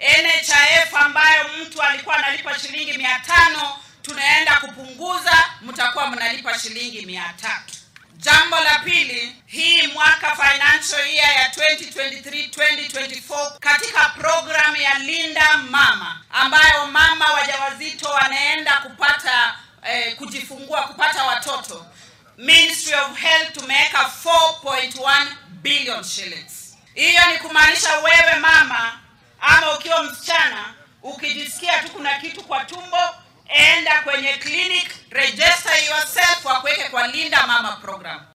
NHIF ambayo mtu alikuwa analipa shilingi mia tano tunaenda kupunguza, mtakuwa mnalipa shilingi mia tatu. Jambo la pili, hii mwaka financial year ya 2023-2024 katika programu ya Linda Mama ambayo mama wajawazito wanaenda kupata eh, kujifungua kupata watoto, Ministry of Health tumeweka 4.1 billion shillings. Hiyo ni kumaanisha wewe mama ama ukiwa msichana ukijisikia tu kuna kitu kwa tumbo, enda kwenye clinic, register yourself, wakuweke kwa Linda Mama program.